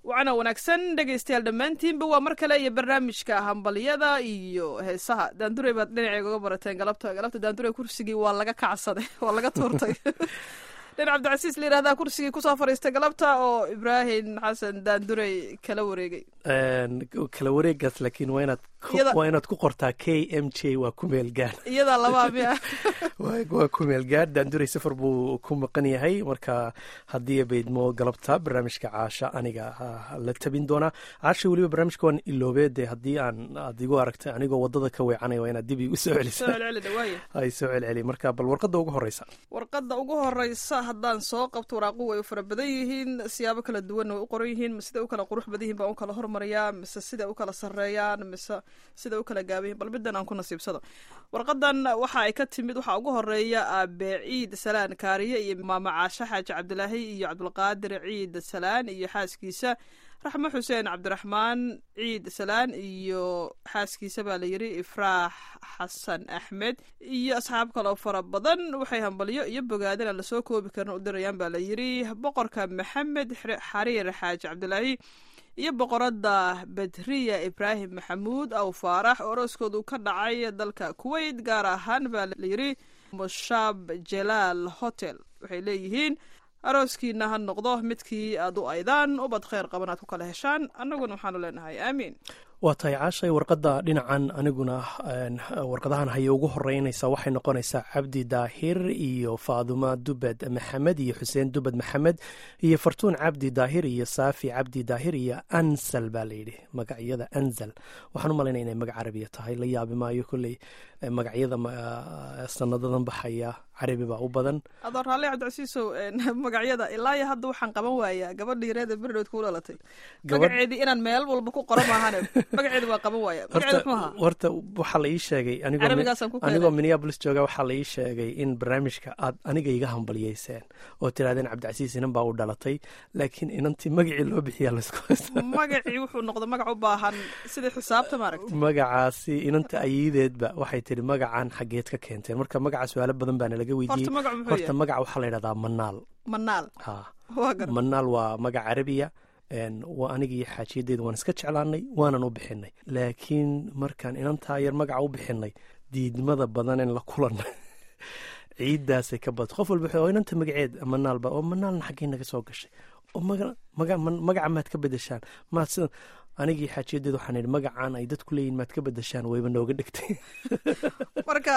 wacna wanaagsan dhegaystayaal dhammaantiinba waa mar kale iyo barnaamijka hambalyada iyo heesaha daandurey baad dhinaceyga uga barateen galabta galabta daandurey kursigii waa laga kacsaday waa laga tuurtay nin cabdicasiis la yihahdaa kursigii kusoo fadhiistay galabta oo ibraahim xasan daandurey kala wareegay kala wareegaas laakiin waa inaad Iyada- waa inaad ku qortaa k m j waa ku meel gaad iyadaa labaa miya waa waa ku meel gaad daanduray safar buu ku maqan yahay marka haddii baydmo galabta barnaamijka caasha aniga ah, la tabin doonaa caasha weliba barnaamijka waan iloobee dee haddii aan aad igu aragtay anigoo wadada ka weecanaya waa inaad dib igu soo soo celisa celceli dhawaaye ay soo celceli marka bal warqadda ugu horeysa warqadda ugu horeysa haddaan soo qabto waraaqu way u fara badan yihiin siyaabo kala duwanna way u qoran yihiin ma siday u kala qurux badan yihiin baan u kala hormariyaa mise siday u kala sarreeyaan mise siday u kala gaaban yihin bal middan aan ku nasiibsado warqadan waxa ay ka timid waxaa ugu horeeya aabe ciid salaan kaariye iyo maama caashe xaaji cabdilaahi iyo cabdulqaadir ciid salaan iyo xaaskiisa raxmo xuseen cabdiraxmaan ciid salaan iyo xaaskiisa baa la yidhi ifraax xasan axmed iyo asxaab kaloo fara badan waxay hambalyo iyo bogaadin aan lasoo koobi karin u dirayaan baa la yidhi boqorka maxamed Xire- xariir xaaji cabdilaahi iyo boqoradda badriya ibraahim maxamuud aw faarax oo orooskoodu ka dhacay dalka kuwait gaar ahaan baa la yidhi mushaab jalaal hotel waxay leeyihiin arooskiina ha noqdo midkii aad u aydaan ubad kheyr qaban aad ku kala heshaan annaguna waxaanu leenahay aamiin waa tahay caashay warqadda dhinacan aniguna een, warqadahan haya ugu horeynaysa waxay noqonaysaa cabdi daahir iyo faaduma dubed maxamed iyo xuseen dubed maxamed iyo fartuun cabdi daahir iyo saafi cabdi daahir iyo ansal baa layidhi magacyada anzal waxaan u malaynaya inay magac carabiya tahay la yaabi maayo kolley eh, magacyada ma- sanadadan baxaya carabi baa u badan adoo raalli cabdicasiisow een, magacyada ilaa iyo hadda waxaan qaban waayaa gabadhii reeda berdhowd ku dhalatay Gabadh- magaceedii inaan meel walba ku qoran maahane magaceeda waa qaban waaya magaceeda muxuu ahaa horta waxaa la ii sheegay anigoo mi- Carabigaasaan ku keenay. anigoo minneapolis jooga waxaa la ii sheegay in barnaamijka aad aniga iga hambalyeyseen oo tirahdeen cabdicasiis inan baa u dhalatay laakiin inantii magacii loo bixiyaa laysku haysta magacii wuxuu noqday magac u baahan sidii xisaabta maaragta magacaasi inanta ayideedba waxay tiri magacan xaggeed ka keenteen marka magaca su-aalo badan baana laga horta weydiiyey magac muxuu horta yahay magaca waxaa la yidhahdaa manaal manaal ha waa gar manaal waa magac carabiya een, waa anigii xaajiyadeeda waan iska jeclaanay waanan u bixinay laakiin markaan inantaa yar magaca u bixinay diidmada badanen la kulanay ciiddaasay ka badatay qof walba wuxuu, oo inanta magaceed manaalba oo manaalna xaggee naga soo gashay oo maga- maga- man- magaca maad ka bedeshaan maad sida anigii xaajiyadeeda waxaan idhi magacaan ay dadku leeyihin maad ka bedeshaan wayba nooga dhigtay marka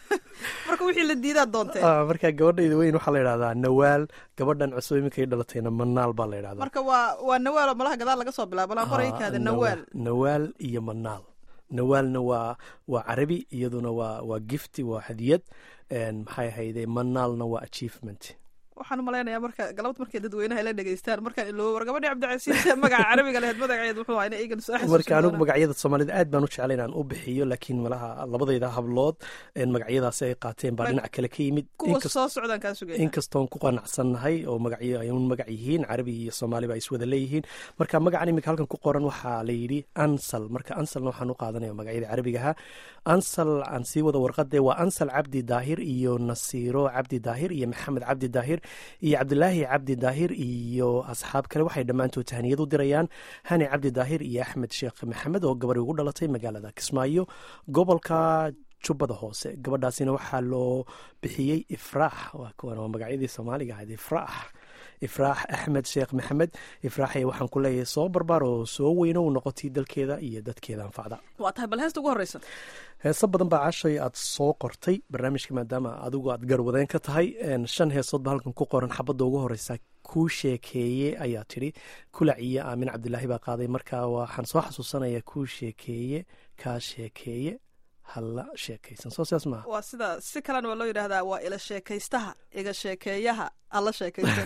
marka wixii la diidaa doonteen Ah, marka gabadhayda weyn waxaa la yidhahdaa nawaal gabadhan cusub iminkay dhalatayna manaal baa la yidhahdaa marka waa waa nawaal malaha gadaal laga soo bilaabo laan qoray Ah, kaada nawa- nawaal nawaal iyo manaal nawaalna waa waa carabi iyaduna waa waa gifti waa hadiyad een, maxay ahayde manaalna waa achievement waxaan u malaynayaa marka galabta markay dadweynaha la dhegeystaan markaan iloobo war gabadhii cabdicasiis magaca carabiga lahayd magaceed muxuu ahaa ina iigan soo marka anigu xasuusin magacyada soomaalida aad baan u jeclay inaan u bixiyo laakiin malaha labadayda hablood een, magacyadaasi ay qaateen baa Mag- dhinac kale ka yimid kuwa Inkas- soo socdaan kaa sugaya inkastoon ku qanacsannahay oo magacyo ay un magac yihiin carabi iyo soomaaliba ay iswada leeyihiin marka magacan iminka halkan ku qoran waxaa la yidhi ansal marka ansalna waxaan u qaadanaya magacyada carabigaha ansal aan sii wada warqade waa ansal cabdi daahir iyo nasiiro cabdi daahir iyo maxamed cabdi daahir iyo cabdilaahi cabdi daahir iyo asxaab kale waxay dhammaantood tahniyad u dirayaan hani cabdi daahir iyo axmed sheekh maxamed oo gabadhi ugu dhalatay magaalada kismaayo gobolka jubbada hoose gabadhaasina waxaa loo bixiyey ifraax waa kuwan waa magacyadii soomaaliga ahayd ifraax ifraax axmed sheekh maxamed ifraaxay waxaan ku leeyahay soo barbaar oo soo weyno u noqotay dalkeeda iyo dadkeeda anfacda waa tahay bal heesta ugu horeysa heeso badan baa cashay aad soo qortay barnaamijka maadaama adigu aad garwadeen ka tahay een, shan heesood ba halkan ku qoran xabadda ugu horeysa kuu sheekeeye ayaa tidhi kulac iyo aamin cabdilaahi baa qaaday marka waxaan soo xasuusanaya kuu sheekeeye kaa sheekeeye halla sheekaysan soo sidaas maaha waa sida si kalena waa loo yidhaahdaa waa ila sheekaystaha iga sheekeeyaha alla sheekaysan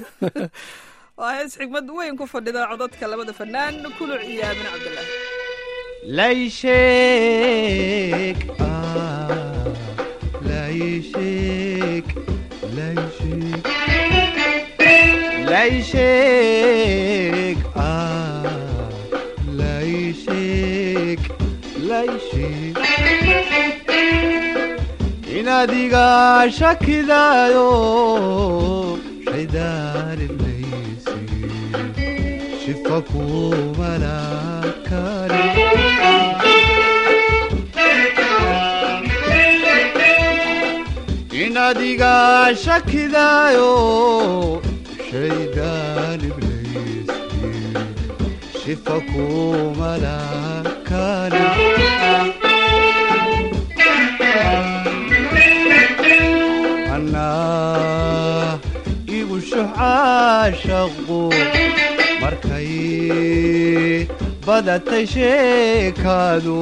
waa hees xigmad weyn ku fadhida codadka labada fanaan kuluc iyo aamin cabdilaahi Leishik, ah, Leishik, Leishik, Leishik, ah, Leishik, Leishik. In adiga shakidayo shaydaan ibleysi shifa kumalakani in adiga shakidaayo shaydaan ibliiskii shifa kumalakani anaa igu shuxaashaqu markay badatay sheekaadu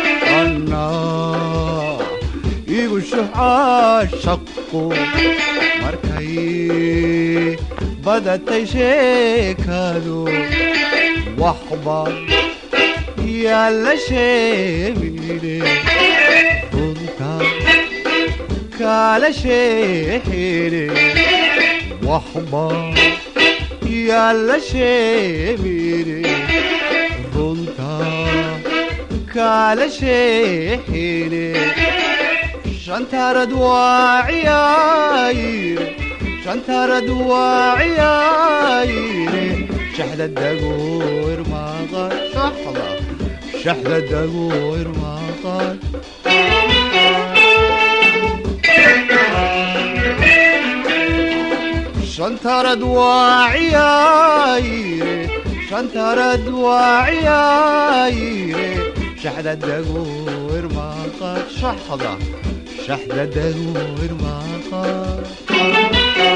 annaa igu shuxaashaqu markay badatay sheekaadu waxba yaalla sheemine runta kala sheexine waxba yaalla sheemine runta kala sheexine shantarad waa ciyaayire shantarad waa ciyaayire shaxda dagoor maqan shaxda shaxda dagoor maqan shantarad waa ciyaayire shantarad waa ciyaayire shaxda dagoor maqan shaxda shaxda dagoor maqan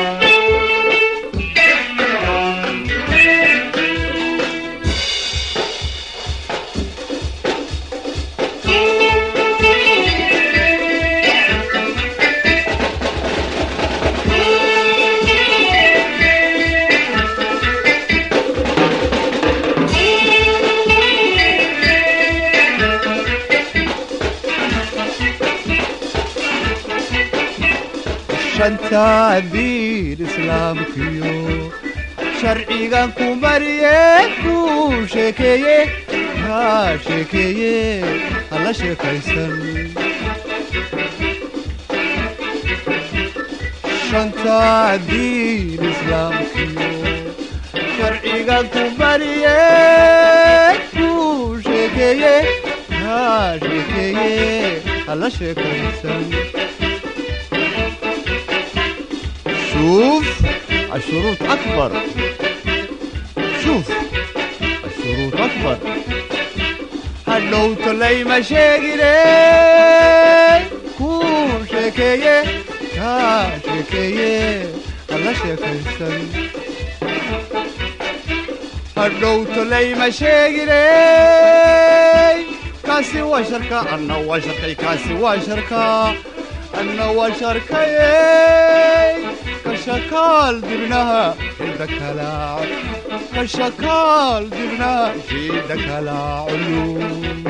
shanta diin islaamkiyo sharcigan ku mariye ku sheekeeye haa sheekeeye hala sheekaysan shanta diin islaamkiyo sharcigan ku mariye ku sheekeeye haa sheekeeye hala sheekaysan شوف الشروط أكبر شوف الشروط أكبر هلو تلي مشاقلي كو شكاية كا شكاية هلا شكاية هلو تلي مشاقلي كاسي وشركة أنا وشركة كاسي وشركة أنا وشركة كشكال دبناها شدك لا كشكال دبناها شدك لا علوم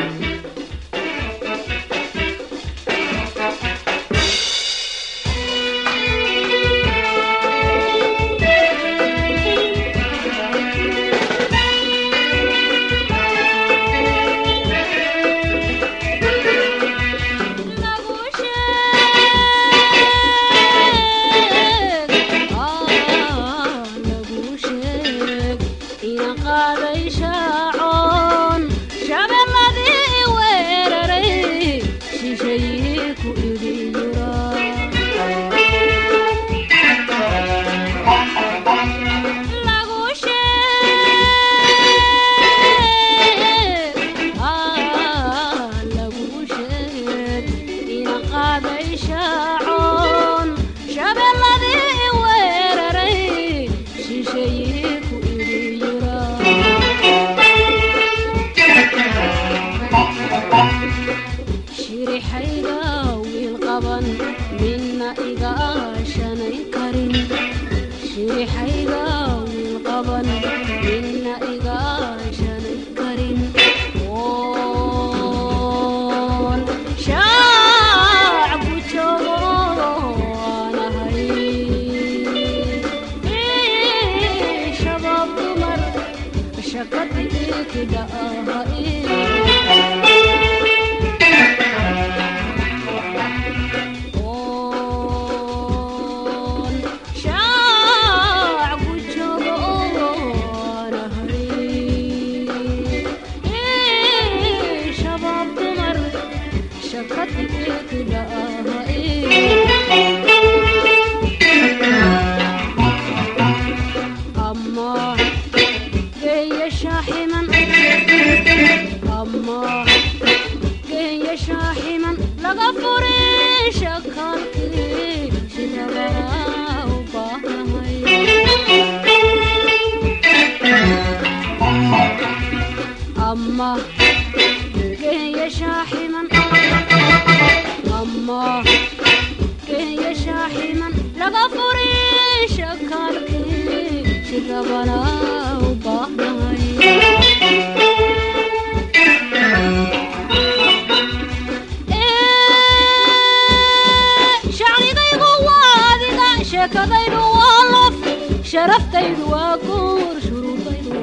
شاع shaaximan ama geenya shaaximan laga furay shakaalkii shidabaa u baahnahay ama geenya shaaximan ama geenya shaaximan laga furay shakaalkii shidabana u baahnahay shacnigaygu waa adiga sheekadaydu waa lof sharaftaydu waa guur shuruudaydu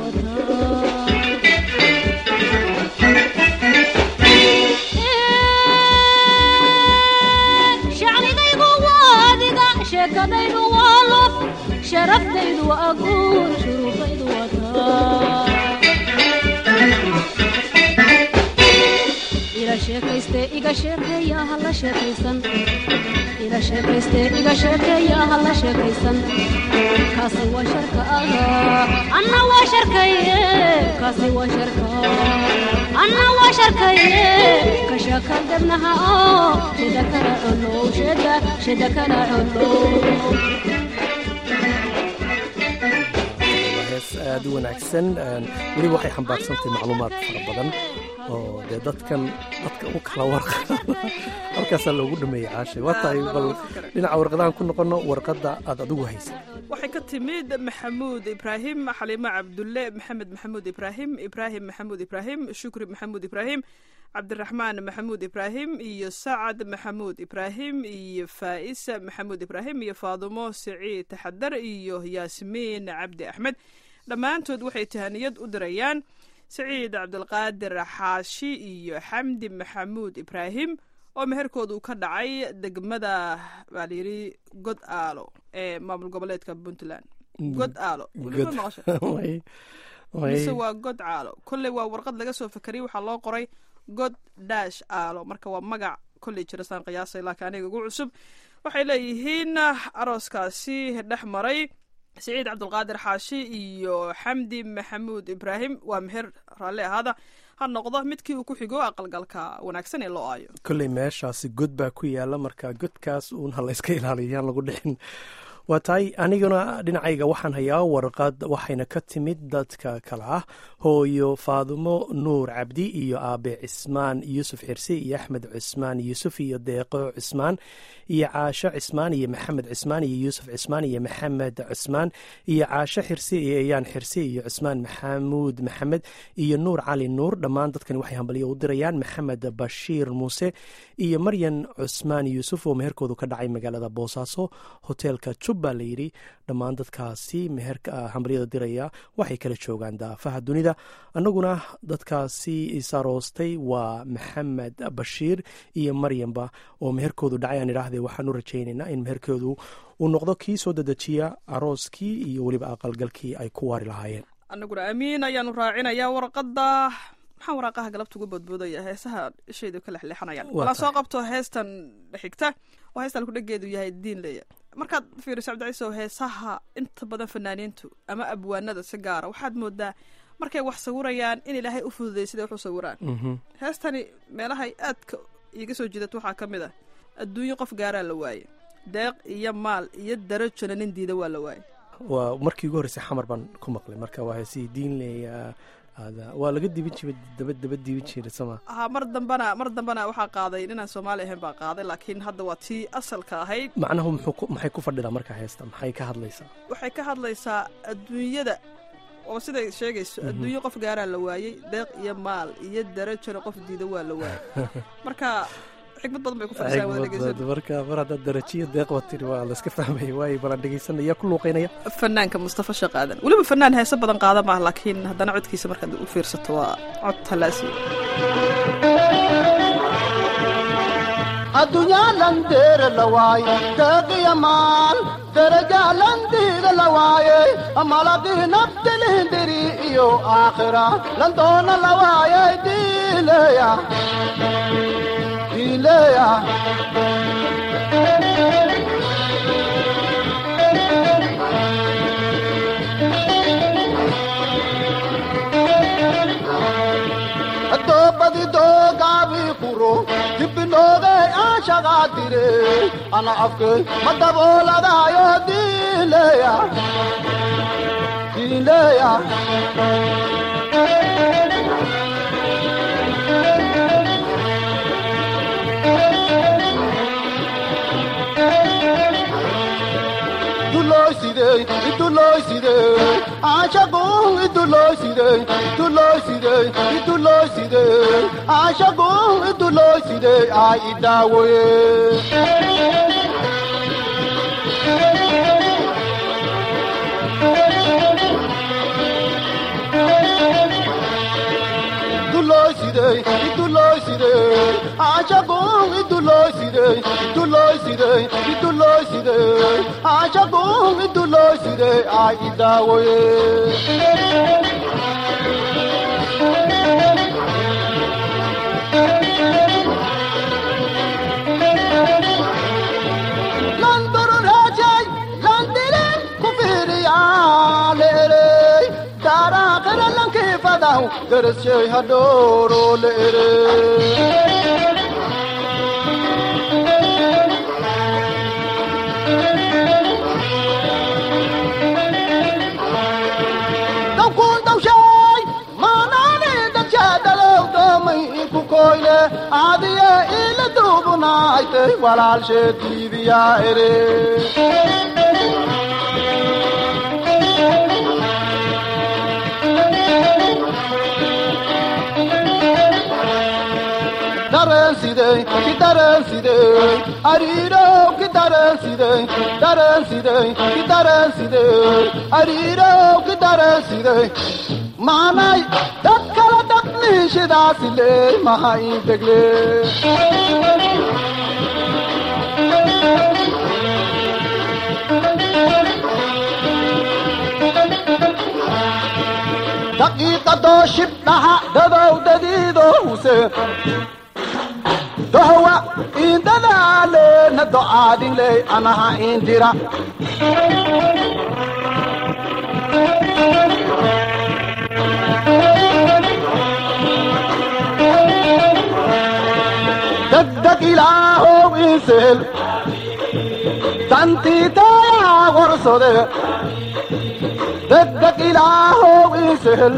wataa shacnigaygu waa adiga sheekadaydu waa lof sharaftaydu waa guur shuruudaydu wataa ila sheekayste iga sheekeeya hala sheekaysan ila sheekayste iga sheekeeya hala sheekaysan kaasi waa sharka ah anna waa sharkaye kaasi waa sharka anna waa sharkaye ka sheekal debnaha oo shida kala colow shida shida kala colow waa hees aada u wanaagsan weliba waxay xambaarsantahay macluumaad fara badan oo dee dadkan dadka u kala warqa halkaasaa loogu dhameeyey caashay waa tahay bal dhinaca warqadahan ku noqono warqadda aad adigu haysa waxay ka timid maxamuud ibraahim xaliimo cabdulle maxamed maxamuud ibraahim ibraahim maxamuud ibraahim shukri maxamuud ibraahim cabdiraxmaan maxamuud ibraahim iyo sacad maxamuud ibraahim iyo faa'isa maxamuud ibraahim iyo faadumo siciid taxadar iyo yaasmiin cabdi axmed dhammaantood waxay tahaniyad u dirayaan siciid cabdilqaadir xaashi iyo xamdi maxamuud ibraahim oo meherkooda uu ka dhacay degmada baa layidhi god aalo ee maamul goboleedka puntland god aalo weliba maqasho mise waa god caalo kolley waa warqad laga soo fakeriyey waxaa loo qoray god dash aalo marka waa magac kolley jira saan qiyaasay laakiin aniga ugu cusub waxay leeyihiin arooskaasi dhex maray siciid cabdulqaadir xaashi iyo xamdi maxamuud ibraahim waa meher raalli ahaada ha noqdo midkii uu ku xigo aqalgalka wanaagsan ee loo aayo kolley meeshaasi god baa ku yaala marka godkaas uun ha layska ilaaliyaan lagu dhixin waa tahay aniguna dhinacayga waxaan hayaa warqad waxayna ka timid dadka kale ah hooyo faadumo nuur cabdi iyo aabe cismaan yuusuf xirsi iyo axmed cismaan yuusuf iyo deeqo cismaan iyo caasho cismaan iyo maxamed cismaan iyo yuusuf cismaan iyo maxamed cismaan iyo caasho xirsi iyo eyaan xirsi iyo cismaan maxamuud maxamed iyo nuur cali nuur dhammaan dadkani waxay hambalyo u dirayaan maxamed bashiir muuse iyo maryan cusmaan yuusuf oo meherkoodu ka dhacay magaalada boosaaso hoteelka jubba layidhi dhammaan dadkaasi meherka hambalyada diraya waxay kala joogaan daafaha dunida annaguna dadkaasi isaroostay waa maxamed bashiir iyo maryanba oo meherkoodu dhacay aan idhaahdee waxaan u rajaynaynaa in meherkoodu uu noqdo kii soo dedejiya arooskii iyo weliba aqalgalkii ay ku waari lahaayeen annaguna amiin ayaanu raacinayaa warqadda maxaa waraaqaha galabta ugu boodboodaya heesaha ishaydu ka lexleexanayaan walaan soo qabto heestan xigta oo heestan kudhageedu yahay diin leeya markaad fiiriso cabdiciisow heesaha inta badan fanaaniintu ama abwaanada si gaara waxaad moodaa markay wax sawirayaan in ilaahay u fududay siday wax u sawiraan heestani meelahay aadka iiga soo jidato waxaa ka mid ah adduunyo qof gaaraa la waaye deeq iyo maal iyo darajona nin diida waa la waaye waa markii ugu horreysay xamar baan ku maqlay marka waa heesihii diin leeya waa laga dibin jiray daba daba dibin jiray soma ha mar dambana mar dambana waxaa qaaday ninaan soomaali ahayn baa qaaday laakiin hadda waa tii asalka ahayd macnahu muxuu maxay ku fadhidaa marka heesta maxay ka hadlaysaa waxay ka hadlaysaa adduunyada oo siday sheegayso adduunyo qof gaaraa la waayey deeq iyo maal iyo darajona qof diida waa la waayey marka xikmad badan bay ku fadhisaa wada dhegeysan marka mar haddaad darajiyo deeqba tiri waa layska fahmaya waayo balan dhegeysanaya ku luuqeynaya fanaanka mustafa shaqaadan weliba fanaan heese badan qaada maaha laakiin haddana codkiisa markaad u fiirsato waa cod halaasiya addunyalandeere la waaye deeqiya maal derajaalandiida la waaye malaqii nabtilihindiri iyo aakhira landoona la waaye diileya diileya kuro dibbinoogey aan shaqaa dire ana afkey ma dabooladaayo diileya diileya iduloosidey iduloosidey aashagun iduloosidey iduloosidey iduloosidey aashagun iduloosidey aa idaawoye iduloosidey iduloosidey aashagun iduloosidey iduloosidey iduloosidey aashagun iduloosidey aa idaawoye landururajay landilin kufiriyaaleerey daaraaqira lankifadaw deressey hadhooro leerey dawkuun dawshay maanaani dadshadalow doomay ku koyle aadiye ila duubunaaytay walaalsheediidiyaa ere dareensidey ki dareensidey ariirow ki dareensidey dareensidey ki dareensidey ariirow ki dareensidey maanay dad kala dadniishidaasile maha integle daqiiqadoo shibdhaha dadow dadiidowse dohwa indadaaleena do'aadinley anaha indira degdeg ilaahow insehel dantiitayaa warsode degdeg ilaahow insehel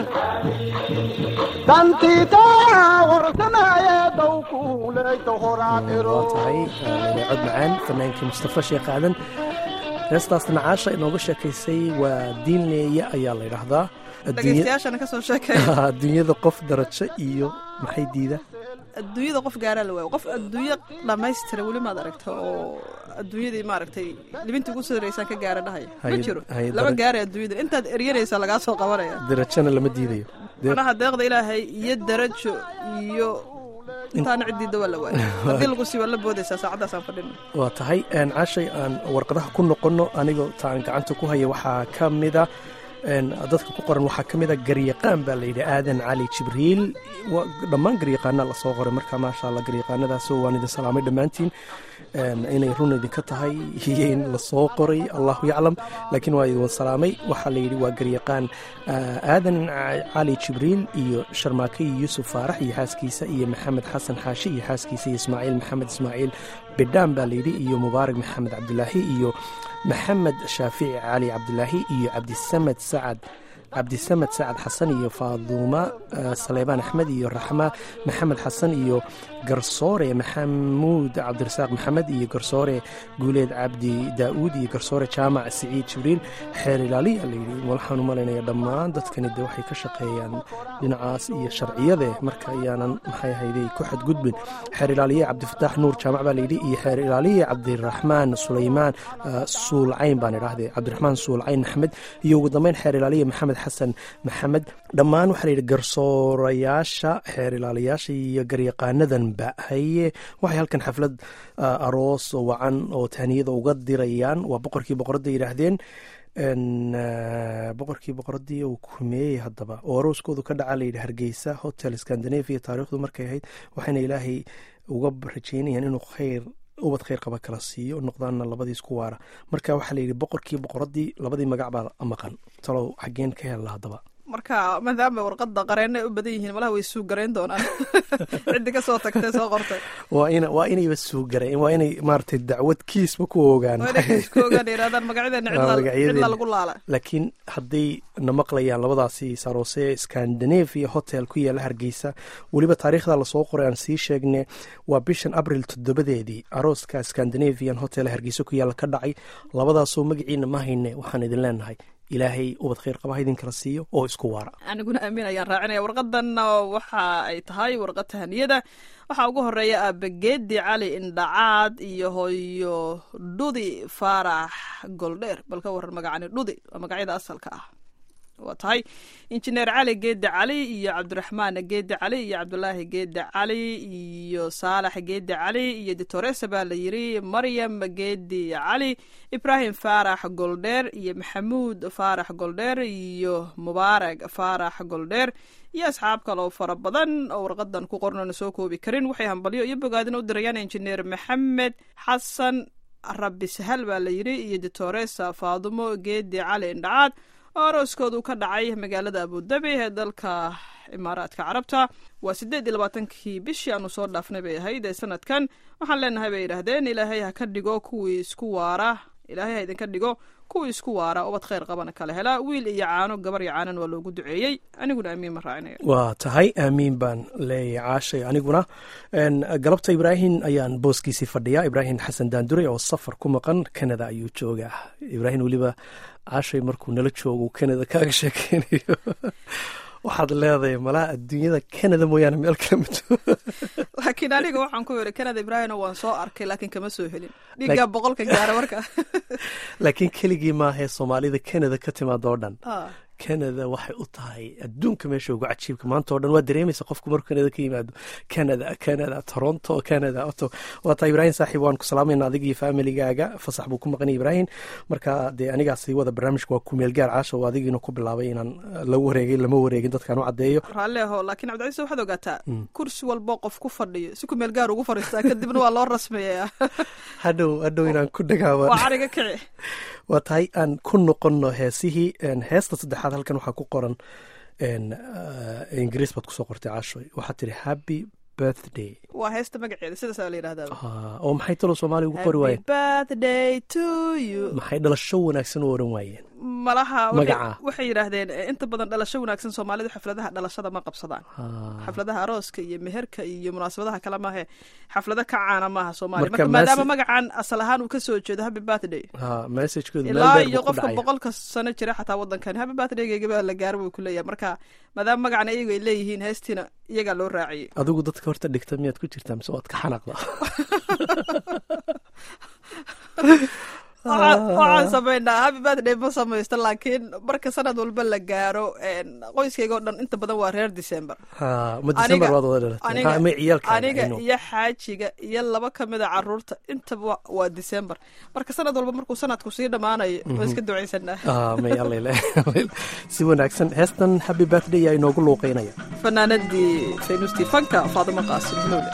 dantiitayaa warsanaye dowkuuleyta horaadhiro waa tahay cod macaan fanaankii mustafa sheekh aadan heestaasna caasha inooga sheekaysay waa diinleeya ayaa la yidhaahdaa Adduunya- dhegaystayaashana ka soo sheekay adduunyada qof darajo iyo maxay diida adduunyada qof gaaraa la waayo qof adduunyo dhammaystira weli maad aragta oo adduunyadii maaragtay libintii ugu sodaraysaan ka gaara dhahaya ma Hay- jiro hay lama darag- gaaray adduunyada intaad eryanaysaa lagaa soo qabanaya darajona lama diidayo Dee- manaha deeqda ilaahay iyo darajo iyo intaana ciddiida waa la waayo haddii lagu sii waa la boodaysaa saacaddaasaan fadhina waa tahay een, caashay aan warqadaha ku noqonno anigoo taan gacanta ku haya waxaa ka mida een, dadka ku qoran waxaa ka mida garyaqaan baa layidhi aadan cali jibriil Wa- dhammaan garyaqaana lasoo qoray marka maasha allah garyaqaanadaas waan idin salaamay dhammaantiin een, inay run idinka tahay iyo in lasoo qoray allahu yaclam laakiin waa idin salaamay waxaa layidhi waa garyaqaan ah, aadan Ca- cali jibriil iyo sharmaake iyo yuusuf faarax iyo xaaskiisa iyo maxamed xasan xaashi iyo xaaskiisa iyo ismaaciil maxamed ismaaciil bidhaan baa layidhi iyo mubaarak maxamed cabdulaahi iyo maxamed shaafici cali cabdulaahi iyo cabdisamed sacad cabdisamed sacad xasan iyo faaduuma eh, saleebaan axmed iyo raxma maxamed xasan iyo garsoore maxamuud cabdirasaaq maxamed iyo garsoore guuleed cabdi daa'uud iyo garsoore jaamac siciid jibriil xeer ilaaliya layidhi waxaan u malaynaya dhammaan dadkani de waxay ka shaqeeyaan dhinacaas iyo sharciyade marka ayaanan maxay ahayday ku xadgudbin xeer ilaaliye cabdifataax nuur jaamac baa layidhi iyo xeer ilaaliye cabdiraxmaan sulaymaan eh, suulcayn baan idhaahde cabdiraxmaan suulcayn axmed iyo ugu dambeyn xeer ilaaliye maxamed xasan maxamed dhammaan waxaa layidhi garsoorayaasha xeer ilaaliyaasha iyo garyaqaanadanba haye waxay halkan xaflad ah, aroos oo wacan oo tahniyada uga dirayaan waa boqorkii boqoradda yidhaahdeen n boqorkii boqoradii uu kumeeyey haddaba oo arooskoodu ka dhaca layidhi hargeysa hotel scandinavia taariikhdu markay ahayd waxayna ilaahay uga rajeynayaan inuu khayr ubad khayr qaba kala siiyo noqdaanna labadii isku waara marka waxaa layidhi boqorkii boqoradii labadii magac baa maqan talow xaggeen ka hella haddaba marka maadaama warqadda qareena ay u badan yihiin malaha way suu garayn doonaan ciddi ka soo tagtay soo qortay waa ina waa inayba suugareen waa inay maaragtay dacwad kiisba ku ogaan waa inay kiiskoogaan yidhahdaan magacyadeena Waa cidla magacyadeena. cidla lagu laala laakiin hadday na maqlayaan labadaasi saroose scandinavia hotel ku yaala hargeysa weliba taariikhda lasoo qoray aan sii sheegne waa bishan abril toddobadeedii arooska scandinavian hotel ee hargeysa ku yaala ka dhacay labadaasoo magaciina ma hayne waxaan idin leenahay ilaahay ubad khayr qaba ha idinkala siiyo oo isku waara aniguna aamin ayaan raacinaya warqadanna waxa ay tahay warqad tahaniyada waxaa ugu horeeya aabageedi cali indhacaad iyo hooyo dhudi faarax goldheer bal ka waran magacani dhudi waa magacyada asalka ah waa tahay injineer cali geedi cali iyo cabdiraxmaan geedi cali iyo cabdulaahi geedi cali iyo saalax geedi cali iyo ditoresa baa la yiri maryam geedi cali ibraahim faarax goldheer iyo maxamuud faarax goldheer iyo mubaarag faarax goldheer iyo asxaab kale oo fara badan oo warqadan ku qornana soo koobi karin waxay hambalyo iyo bogaadina u dirayaan injineer maxamed xasan rabbi sahal baa la yiri iyo ditoresa faadumo geedi cali indhacaad oo arooskoodu ka dhacay magaalada abudabi ee dalka imaaraadka carabta waa siddeed iyo labaatankii bishii aanu soo dhaafnay bay ahayd ee sanadkan waxaan leenahay bay yidhaahdeen ilaahay ha ka dhigo kuwii isku waara ilaahay ha idinka dhigo kuwii isku waara ubad khayr qabana kala hela wiil iyo caano gabar iyo caanan waa loogu duceeyey aniguna amiin ma raacinayo waa tahay aamiin baan leeyahay caashay aniguna En, galabta ibraahim ayaan booskiisii fadhiyaa ibraahim xasan daandure oo safar ku maqan canada ayuu joogaa ibraahim weliba caashay markuu nala joogo uu canada kaaga sheekeynayo waxaad leedahay malaha adduunyada canada mooyaane meel kale ma joogo laakiin aniga waxaan ku yidhi kanada ibraahimna waan soo arkay laakiin kama soo helin dhiiggaa boqolka gaara marka laakiin keligii maahee soomaalida canada ka timaada oo dhan Ah. canada waxay u tahay adduunka meesha ugu cajiibka maanta oo dhan waa dareemaysa qofku markuu canada ka yimaado canada canada toronto canada oto waa tahay ibraahim saaxiib waan ku salaamayna adiga iyo familigaaga fasax buu ku maqanay ibraahim marka dee anigaa sii wada barnaamijka waa kumeel gaar caasha oo adigiina ku bilaabay inaan eh, la wareegay lama wareegin dadkaan u caddeeyo raalli aho laakiin cabdicise waxaad ogaataa kursi walbo qof ku fadhiyo si ku meel gaar ugu fadhiistaa kadibna waa loo rasmeeyaa hadhow hadhow inaan ku dhagaawa waa cariga kici waa tahay aan ku noqonno heesihii en, heesta saddexaad halkan waxaa ku qoran en, eh, ingiriis baad kusoo qortay caashoy waxaad tiri happy birthday waa heesta magaceeda sidaasaa la yidhahdaa Ah, oo maxay talo soomaaliya ugu qori waayeen birthday to you maxay dhalasho wanaagsan u oran waayeen malaha waxay- Magaca. waxay yidhaahdeen eh, inta badan dhalasho wanaagsan soomaalidu xafladaha dhalashada ma qabsadaan Ah, xafladaha arooska iyo meherka iyo munaasabadaha kale maahe xaflado ka caana maaha soomaaliya Marka marka maadaama message- magacan asal ahaan uu ka soo jeedo happy birthday ah, messagekoodu meel ilaa dheer iyo buu ku qofka dhacaya boqolka sano jira xataa waddankani happy birthdaygayga baa la gaaro buu ku leeyahay marka maadaama magacana iyagu ay leeyihiin heestiina iyagaa loo raaciyey adigu dadka horta dhigta miyaad ku jirtaa mise waad ka xanaaqda Waxaan- waxaan samaynaa happy birthday ma samaysto laakiin marka sanad walba la gaaro een, qoyskayga oo dhan inta badan waa reer december Ah, ma december waad wada dhalatay Ah, ma ciyaalka aniga iyo xaajiga iyo laba kamida caruurta intaba wa- waa december marka sanad walba markuu sanadku sii dhammaanayo waa iska ducaysanaa ah may allele si wanaagsan heestan happy birthday yaa inoogu luuqeynaya fanaanadii faynuustii fanka faadimo qaasim hulowle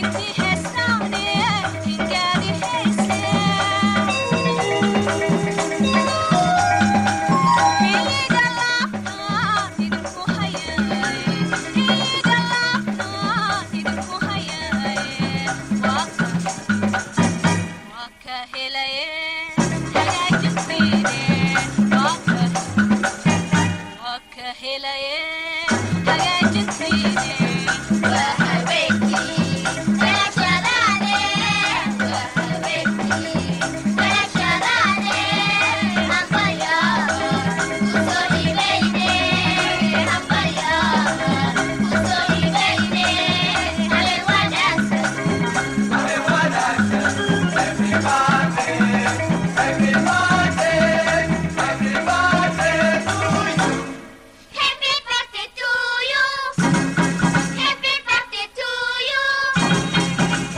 Happy birthday to you. Happy birthday to you.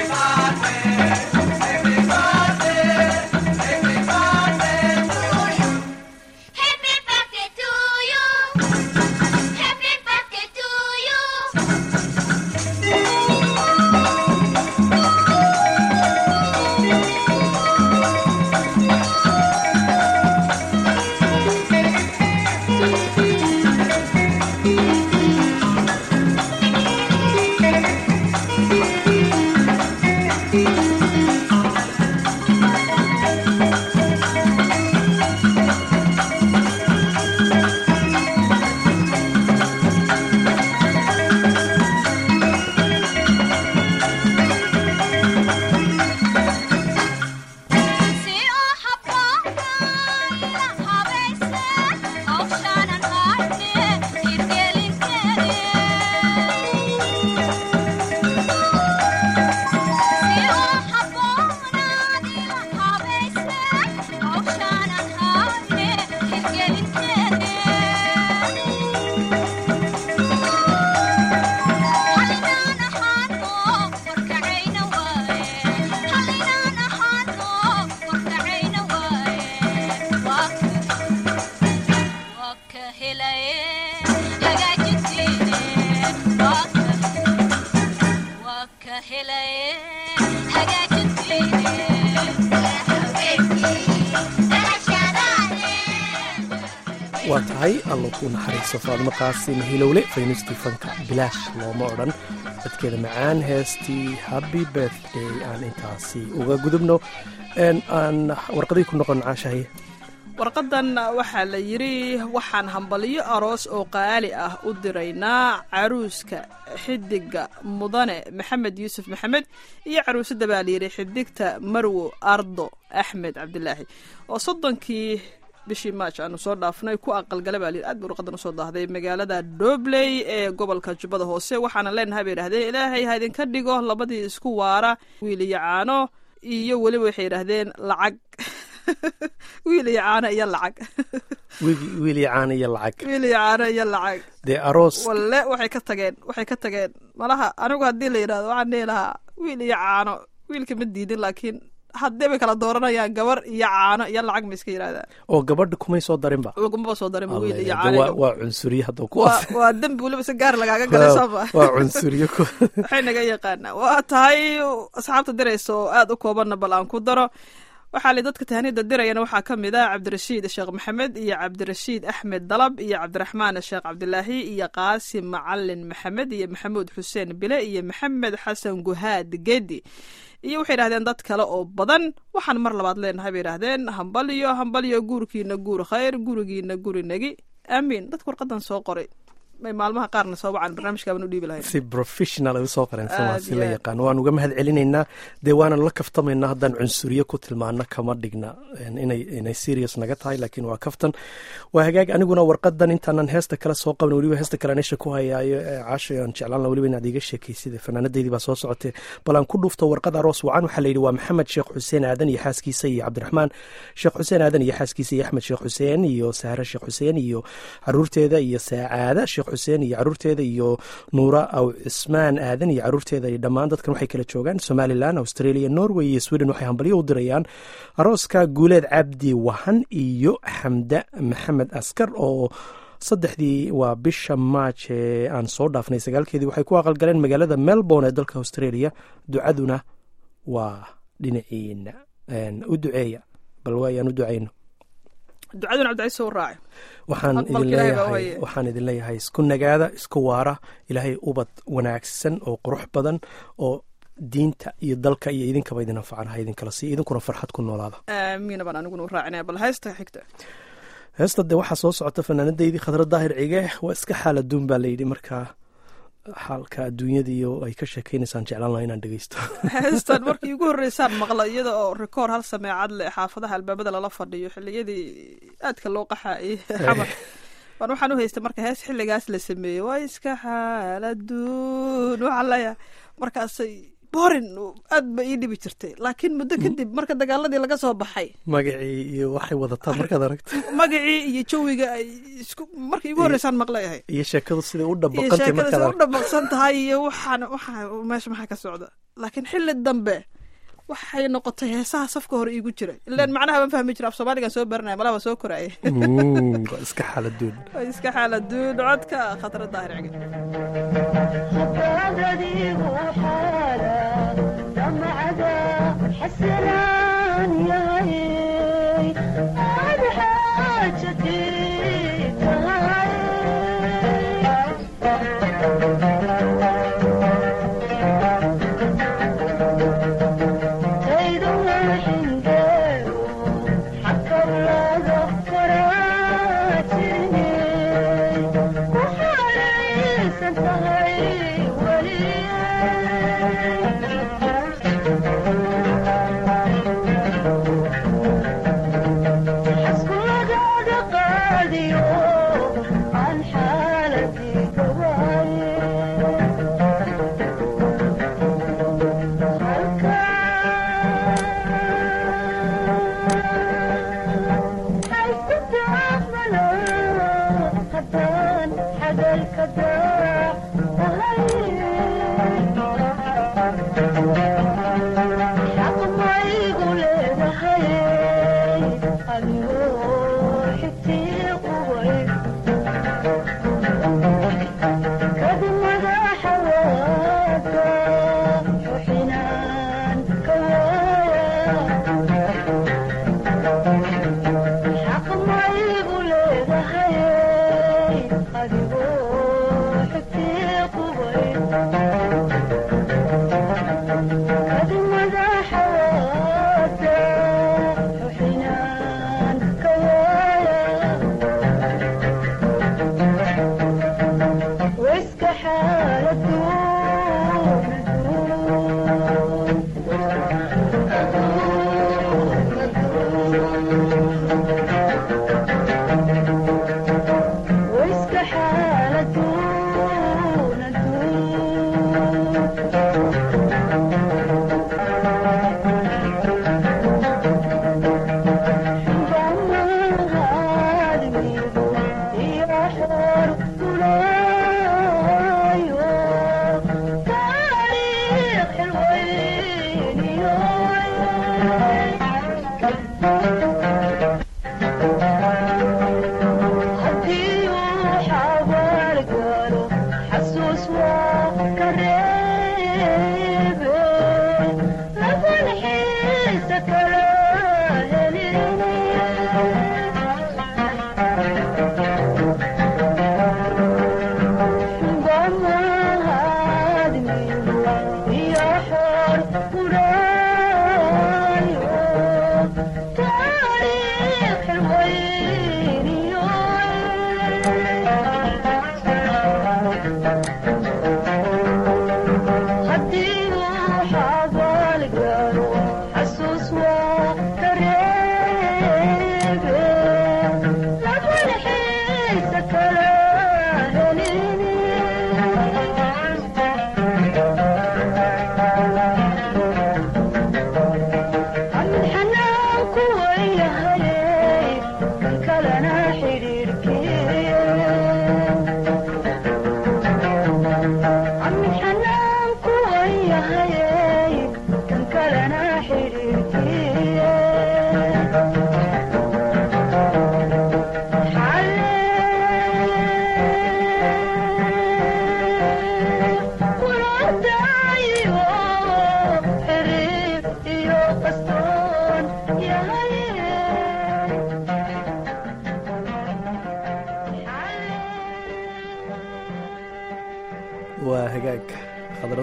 Happy birthday to you. Happy birthday to you. Si oo habboon habaysan hawshaanan haadne hirgelinteede Si oo habboonaadila habaysan hawshaanan haadne hirgelinteede Halinaan ahaano warkacayna waaye Halinaan ahaano warkacayna waaye Waa waa ka helaye hagaajintiine Waa ka waa ka helaye hagaajintiine waa tahay allo kuu naxariiso faadmo qaasim hilowle faynistii fanka bilaash looma odhan dadkeeda macaan heestii happy birthday aan intaasi uga gudubno En aan warqadii ku noqon caashahay warqadan waxaa la yidhi waxaan hambaliyo aroos oo qaali ah u diraynaa caruuska xidiga mudane maxamed yuusuf maxamed iyo caruusada baa layidhi xidigta marwo ardo axmed cabdilaahi oo soddonkii bishii maaj aanu soo dhaafnay ku aqalgala baa layidhi aad bay warqadan usoo daahday magaalada dobley ee gobolka jubbada hoose waxaana leenahay bay yidhahdeen ilaahay ha idinka dhigo labadii isku waara wiil iyo caano iyo weliba waxay yidhaahdeen lacag wiil iyo caano iyo lacag wiil- wiil iyo caano iyo lacag wiil iyo caano iyo lacag dee aroos walle waxay ka tageen waxay ka tageen malaha anigu haddii la yidhahdo waxaan dhihi lahaa wiil iyo caano wiilka ma diidin laakiin haddii bay kala dooranayaan gabar iyo caano iyo lacag ma iska yidhahdaan oo gabadha kumay soo darinba lagumaba soo darin wiil iyo Alle, caano waa- iyo waa cunsuriye hadda waa kuwaas waa dembi weliba si gaar lagaaga galay sooma waa cunsuriye ku waxay naga yaqaanaa waa tahay asxaabta diraysa oo aada u koobanna bal aan ku daro waxaa li dadka tahanida dirayana waxaa ka mid ah cabdirashiid sheekh maxamed iyo cabdirashiid axmed dalab iyo cabdiraxmaan sheekh cabdilaahi iyo qaasim macalin maxamed iyo maxamuud xuseen bile iyo maxamed xasan guhaad gedi iyo waxay yidhahdeen dad kale oo badan waxaan mar labaad leenahay bay yidhahdeen hambaliyo hambaliyo guurkiina guur khayr gurigiina guri nagi aamiin dadka warqadan soo qoray may maalmaha qaarna soo wacan barnaamijkaaban u dhiibi lahayn si professional ay usoo qoreen Aad si la iyo aad. yaqaan waan uga mahad celinaynaa dee waanan la kaftamaynaa haddaan cunsuriye ku tilmaano kama dhigna en, inay inay serious naga tahay laakiin waa kaftan waa hagaag aniguna warqadan intaanan heesta kale soo qaban weliba heesta kale anisha ku hayaayo ee caasha aan jeclaan laha weliba inaad iga sheekaysid fanaanadeydii baa soo socotee bal aan ku dhufto warqad aroos wacan waxaa layidhi waa maxamed sheekh xuseen aadan iyo xaaskiisa iyo cabdiraxmaan sheekh xuseen aadan iyo xaaskiisa iyo axmed sheekh xuseen iyo sahre sheekh xuseen iyo caruurteeda iyo saacaada sheekh xuseen iyo caruurteeda iyo nuura aw cismaan aadan iyo caruurteeda iyo dhammaan dadkan waxay kala joogaan somalilan australia norway iyo sweden waxay hambalyo u dirayaan arooska guuleed cabdi wahan iyo xamda maxamed askar oo saddexdii waa bisha maaj ee aan soo dhaafnay sagaalkeedii waxay ku aqalgaleen magaalada melbourne ee dalka australia ducaduna waa dhinaciina u duceeya bal waayaan u ducayno ducaduna cabdicaiis soo raaci waxaan Aqbalka idin Ilaahay baa leeyahay waye. waxaan idin leeyahay isku nagaada isku waara ilaahay ubad wanaagsan oo qurux badan oo diinta iyo dalka iyo idinkaba idin anfacan ha idinkala siiya idinkuna farxad ku noolaada aamiina baan aniguna u raacinaya bal haysta xigta heesta dee waxaa soo socota fanaanadaydii khadra daahir cige waa iska xaal adduun baa layidhi markaa xaalka adduunyadiiyo ay ka sheekeynaysaan jeclaan laha inaan dhegeysto heestan markii ugu horreysaan maqla iyada oo rikoor hal sameecad leh xaafadaha albaabada lala fadhiyo xilliyadii aadka loo qaxaayay xamar waan waxaan u haystay marka hees xilligaas la sameeyey waa iska xaaladuun waxaan leeyahay markaasay borin aad ba ii dhibi jirtay laakiin muddo kadib marka dagaaladii laga soo baxay magacii iyo waxay wadataa markaad aragto magacii iyo jawiga ay isku markii ugu horreysaan maqlay ahay iyo sheekadu siday u iyo dhabaqantay sheekada markaad sida u aragto dhamaqsan tahay iyo waxaan waxaa meesha maxaa ka socda laakiin xilli dambe waxay noqotay heesaha safka hore iigu jira ilaan macnaha baan fahmi jira af soomaaligan soo baranaya malaha waa soo koraya Mm, waa iska xaal adduun way iska xaaladuun codka khatara daahir cige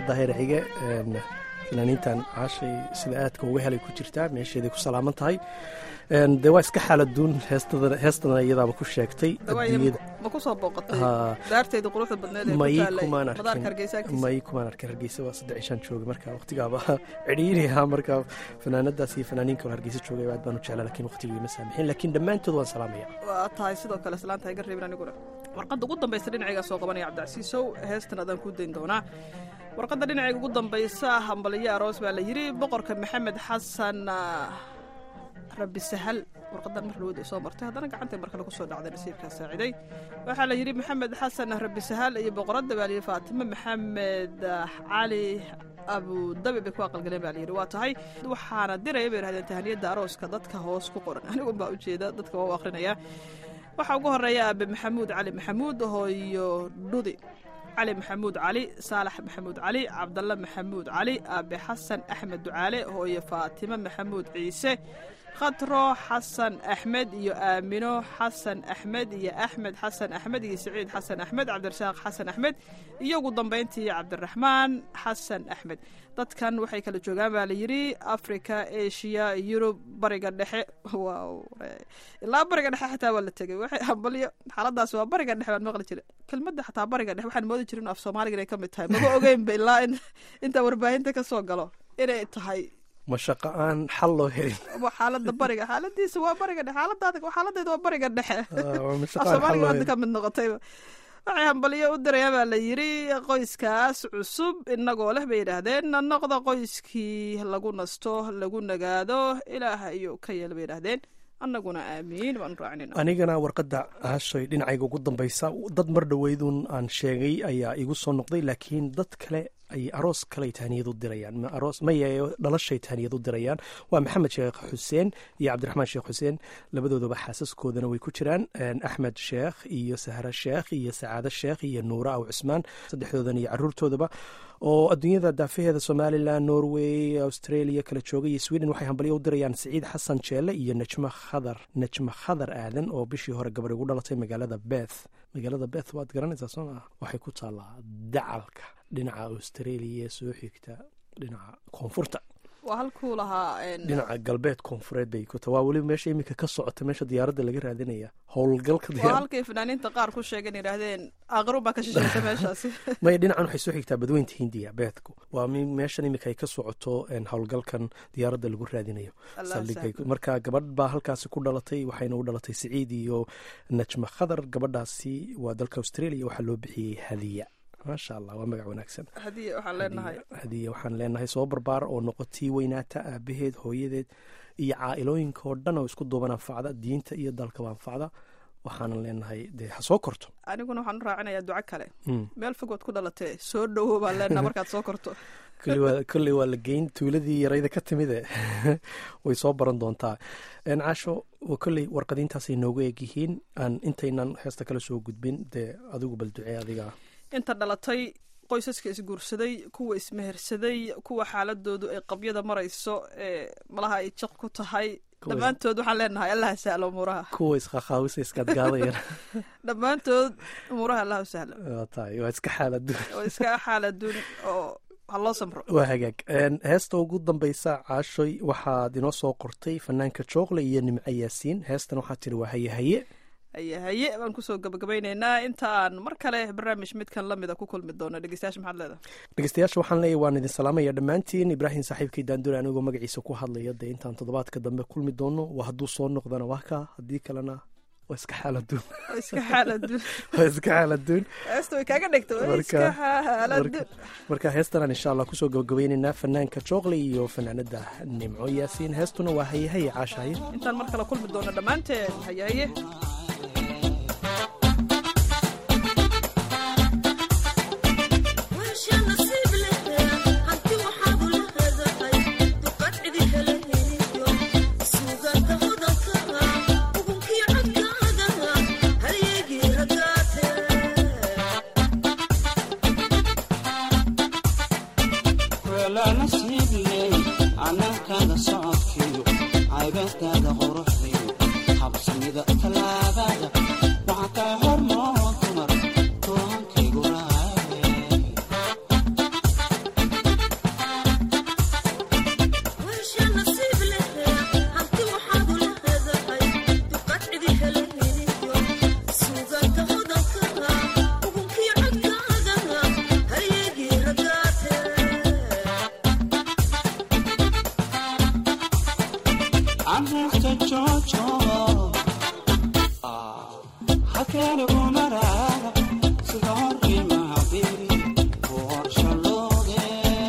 xabiiba daahir cige een, fanaaniintan caashay sida aadka uga helay ku jirtaa meesheeday ku salaaman tahay Een, dee waa iska xaaladuun heestada heestana iyadaaba ku sheegtay Dawaaye, adduunyada ma ku soo booqatay Haa. daarteeda quruxda badneed ee ku may taalay kumaan madaarka arkin hargeysa agtiisa may kumaan arkin hargeysa waa saddex ishaan joogay marka waqtigaaba cidhiiriha marka fanaanadaas iyo fanaaniinka oo hargeysa joogay aad baan u jeclaa laakiin waqtigu ima saamixin laakiin dhammaantood waan salaamaya waa tahay sidoo kale islaanta iga reebin aniguna warqadda ugu dambaysa dhinacaygaa soo qabanaya cabdicasiisow heestan adaan kuu dayn doonaa warqadda dhinacayga ugu dambaysa hambaliyo aroos baa la yidhi boqorka maxamed xasan ah, rabbi sahal warqadan mar lawada soo martay haddana gacantay mar kale kusoo dhacday nasiibkaa saaciday waxaa la yidhi maxamed xasan rabbi sahal iyo boqoradda baa layidhi faatimo maxamed ah, cali abudabi bay ku aqalgaleen baa layidhi waa tahay waxaana diraya bay yidhahdeen tahaniyadda arooska dadka hoos ku qoran anigu baa ujeeda dadka waa u akrinaya waxaa ugu horeeya aabe maxamuud cali maxamuud hooyo dhudi cali maxamuud cali saalax maxamuud cali cabdalle maxamuud cali aabe xasan axmed ducaale hooyo faatimo maxamuud ciise khatro xasan axmed iyo aamino xasan axmed iyo axmed xasan axmed iyo siciid xasan axmed cabdirasaaq xasan axmed iyo ugu dambayntii cabdiraxmaan xasan axmed dadkan waxay kala joogaan baa layidhi africa asia yurub bariga dhexe waaw ilaa bariga dhexe xataa waa la tegay waxay hambalyo xaaladaas waa bariga dhexe baan maqli jiray kelmadda xataa bariga dhexe waxaan moodi jirin af soomaaliga inay ka mid tahay maba ogeynba ilaa in intaa warbaahinta ka soo galo inay tahay ma shaqo aan xal loo helin waa xaalada bariga xaaladiisa waa bariga dhexe xaaladaada xaaladeeda waa bariga dhexe Ah, waa ma af shaqo aan xal soomaaliga loo hadda helin ka mid noqotayba waxay hambalyo u dirayaan baa la yidhi qoyskaas cusub inagoo leh bay yidhaahdeen noqda qoyskii lagu nasto lagu nagaado ilaah ayuu ka yeel bay yidhaahdeen annaguna aamiin baanu raacinayna anigana warqadda aashay dhinacayga ugu dambaysa dad mar dhoweydun aan sheegay ayaa igu soo noqday laakiin dad kale ay aroos kale tahaniyad u dirayaan ma aroos maya dhalashay tahaniyad u dirayaan waa maxamed sheekh xuseen iyo cabdiraxmaan sheekh xuseen labadoodaba xaasaskoodana way ku jiraan Een, axmed sheekh iyo sahra sheekh iyo sacaado sheekh iyo nuura aw cusmaan saddexdoodan iyo caruurtoodaba oo adduunyada daafaheeda somalilan norway australia kala jooga iyo sweden waxay hambalyo u dirayaan siciid xasan jeelle iyo najmo khadar najmo khadar aadan oo bishii hore gabadh ugu dhalatay magaalada beth magaalada beth waad garanaysaa soo maa waxay ku taallaa dacalka dhinaca australia ee soo xigta dhinaca koonfurta waa halkuu lahaa een, dhinaca galbeed koonfureed bay ku ta waa weliba meesha iminka ka socota meesha diyaaradda laga raadinaya howlgalka waa diyaar halkay fanaaniinta qaar ku sheegeen yidhaahdeen aqrun baa ka shishaysa meeshaasi maya dhinacan waxay soo xigtaa badweynta hindiya beedku waa mi- meeshan iminka ay ka socoto een, howlgalkan diyaaradda lagu raadinayo Allah saldhigay sahlo. marka gabadh baa halkaasi ku dhalatay waxayna u dhalatay siciid iyo najma khadar gabadhaasi waa dalka australia waxaa loo bixiyey hadiya maasha allah waa magac wanaagsan haddii waxaan leenahay hadiya waxaan leenahay soo barbaar oo noqotii weynaata aabaheed hooyadeed iyo caa-ilooyinka oo dhan oo isku duuban anfacda diinta iyo dalkaba anfacda waxaanan leenahay dee ha soo korto aniguna waxaan u raacinayaa duco kale Mm. meel fogood ku dhalatee soo dhowow baan leenaha markaad soo korto Koley waa- kolley waa la geyn tuuladii yarayda ka timide way soo baran doontaa Een, caasho waa kolley warqadiintaasay noogu eeg yihiin aan intaynan heesta kala soo gudbin dee adigu bal ducee adiga inta dhalatay qoysaska isguursaday kuwa ismehersaday kuwa xaaladoodu ay qabyada marayso ee malaha ay jiq ku tahay Kuwa is- dhammaantood waxaan leenahay allaha sahlo umuuraha kuwa isqaqaawisa iskaadgaadayana dhammaantood umuuraha allaha sahlo waa tahay waa iska xaaladu oo iska xaaladuun oo ha loo samro waa hagaag Een, heesta ugu dambeysa caashoy waxaad inoo soo qortay fanaanka jookle iyo nimco yaasiin heestan waxaa tiri waa haye haye haye haye baan kusoo gabagabaynaynaa inta aan mar kale barnaamij midkan lamida ku kulmi doono dhegeystayaasha maxaad leedahay dhegeystayaasha waxaan leeyahy waan idin salaamaya dhammaantiin ibraahim saaxiibkay daandure anigoo magaciisa ku hadlaya dee intaan toddobaadka dambe kulmi doono waa hadduu soo noqdana waa kaa haddii kalena waa iska xaaladuun oo iska xaaladuun waa iska xaaladuun heesta way kaaga dhegto oo Marka- iska xaaladuun marka- marka heestanaan insha allah kusoo gabagabaynaynaa fanaanka jookle iyo fanaanada nimco yaasiin heestuna waa haye haye caasha haye intaan mar kale kulmi doono dhammaanteen haye haye weelana siibley canaankaada socodkiyo caybaadkaada quruxdiyo habsamida tallaabada waxaa kaa hormoo dumar toohankaygu raaye anreexta joojo halkeena kumaraara sida horkii macbiri ku horshalooge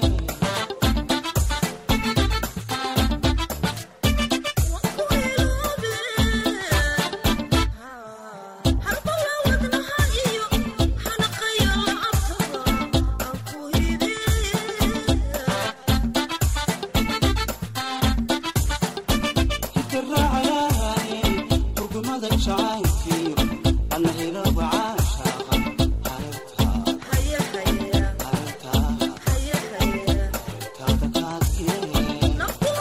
hidiraacayaaye hurgumada jacaylkiyo ana hilowga caashaaqa hareertaa hareertaa taada kaadkee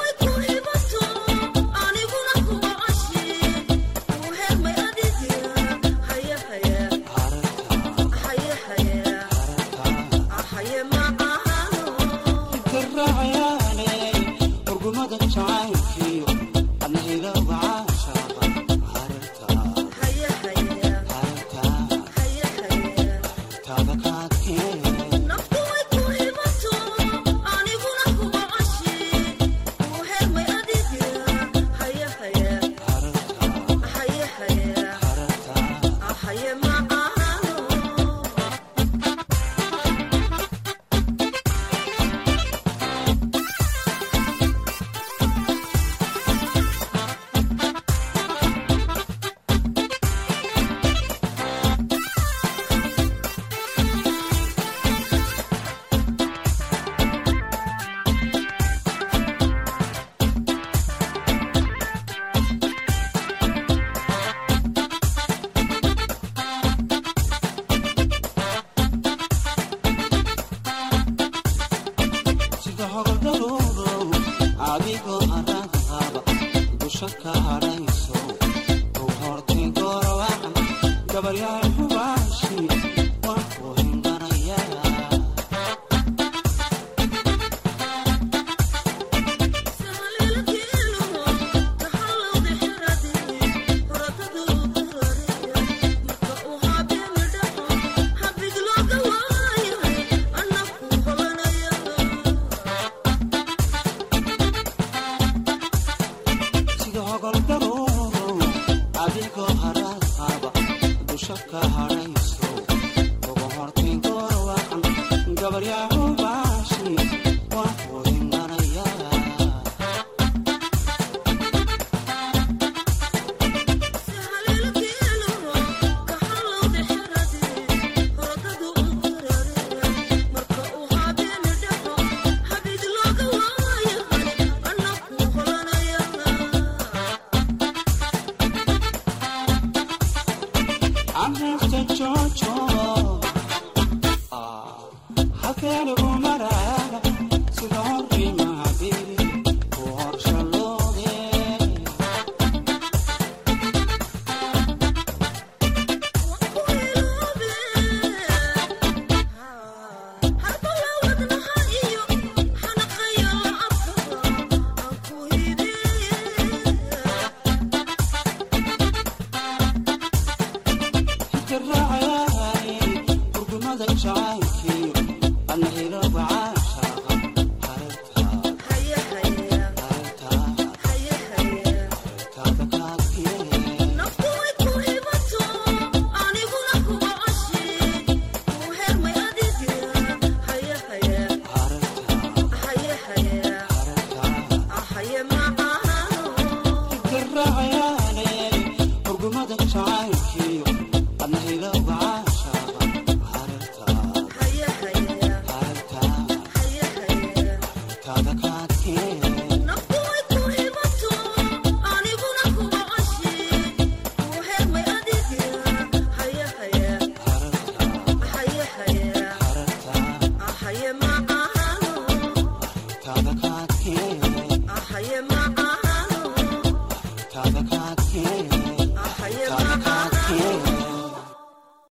hidiraacayaaye hurgumada jacaylkiyo ana hilowga caashaaqa hareertaa hareertaa taada kaadkee sida hogoldharuurow adigoo arag qaba dusha ka hadhayso u hortay gorowacan gabaryahay